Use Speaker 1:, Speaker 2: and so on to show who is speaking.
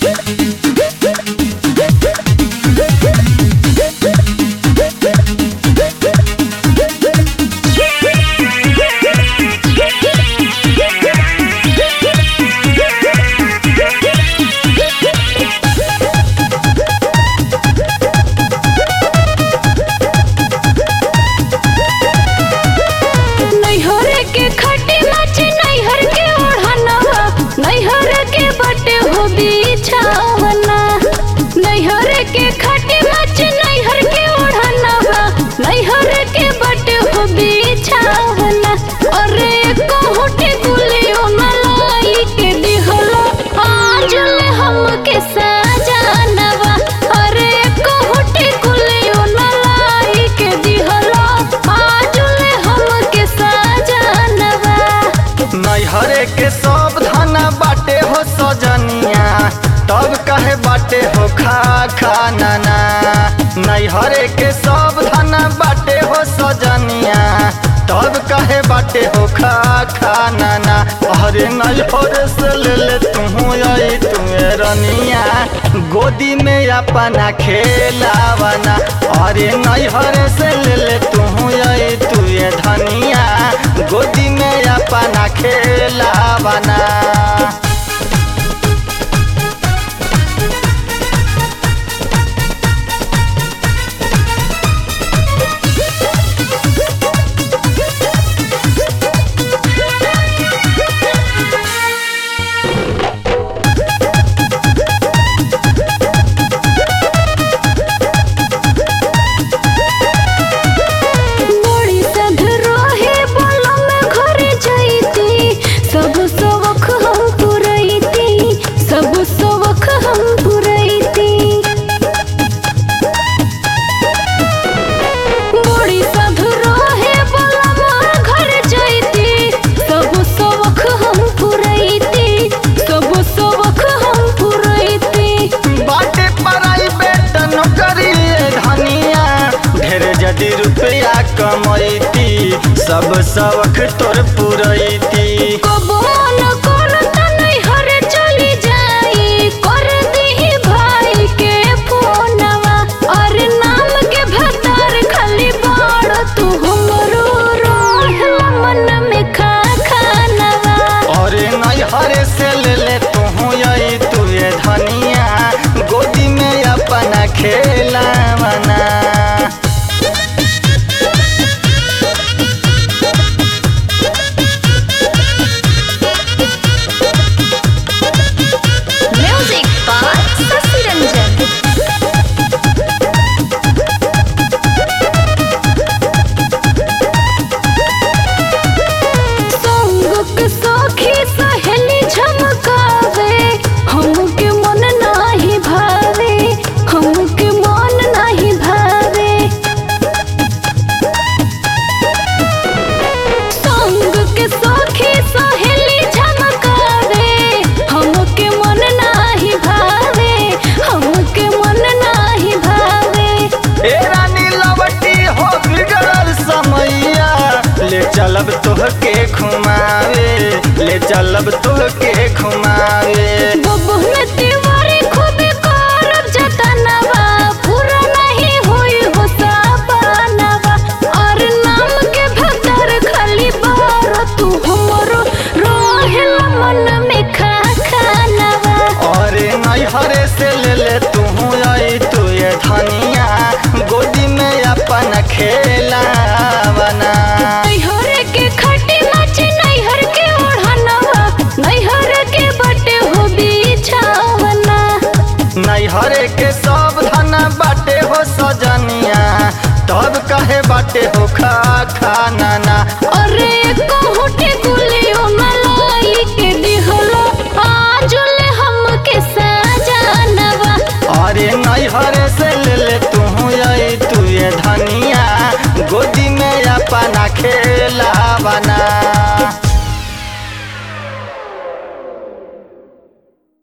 Speaker 1: नैहर के खटे नाचे नैहर के ओढ़नवा नैहर के बटे हो बिछावना नैहर के खटे नाचे नैहर के ओढ़नवा नैहर के बटे हो बिछावना अरे कोहटे गुलियो मलाई के दिहलो आज ले हमके सजानवा अरे कोहटे गुलियो मलाई के दिहलो आज ले हमके सजानवा
Speaker 2: नैहरे के सब धना बाटे हो सजनिया तब कहे बाटे हो खा खा नाना नैहरे के सब धना बाटे हो सजनिया तब कहे बाटे हो खा खा नाना अरे नैहरे से ले ले तू आई तुम्हें रनिया गोदी में अपना खेलावना अरे नैहरे से ले ले तू आई तुए धनिया गोदी में अपना खेलावना
Speaker 1: बड़ी सध रहे बोलो में घरे जैती सब सबक हम पुरैती सब सबक हम पुरैती बड़ी सध रहे बोलो में घरे जैती सब सबक हम पुरैती सब सबक हम पुरैती
Speaker 2: बाटे पराई बेट नौकरी धनिया ढेर जदी रुपया कमैती सब सबक तोर पुरैती
Speaker 1: कबो न करता नैहर चली जाई कर दीही भाई के फोनवा और नाम के भतार खाली बाड़ तू हमरो रोहला मन में खा खानवा
Speaker 2: अरे नैहरे से ले ले तू आई तुए धनिया गोदी में अपना खेलावना
Speaker 1: म्यूजिक बाय शशि रंजन संगक सखी सहेली झमकावे हमके मन नाही भावे हमके मन नाही भावे संगक सखी सहेली झमकावे हमके मन नाही भावे हमके मन नाही भावे
Speaker 2: ए रानी लवटी हो बिगड़ल समैया ले चलब तोहके घुमावे ले चलब तोहके घुमावे
Speaker 1: बबुह में तिवारी खूबे करब जतनवा पूरा नहीं होई हो सपनवा और नाम के भतर खाली बार तू हमरो रोहिल मन में खा खानवा
Speaker 2: अरे नैहरे से ले ले तू आई तू ये धनिया गोदी में अपन खेलावना
Speaker 1: नैहर के खटे नाचे नैहर के ओढ़नवा नैहर के बटे हो बिछावना
Speaker 2: नैहरे के सब धना बाटे हो सजनिया तब कहे बाटे हो खा खा नाना
Speaker 1: अरे कोहटे गुलियो मलाई के दिहलो आज ले हमके सजानवा
Speaker 2: अरे नैहरे से ले ले तू आई तू ये धनिया गोदी में अपना खेलावना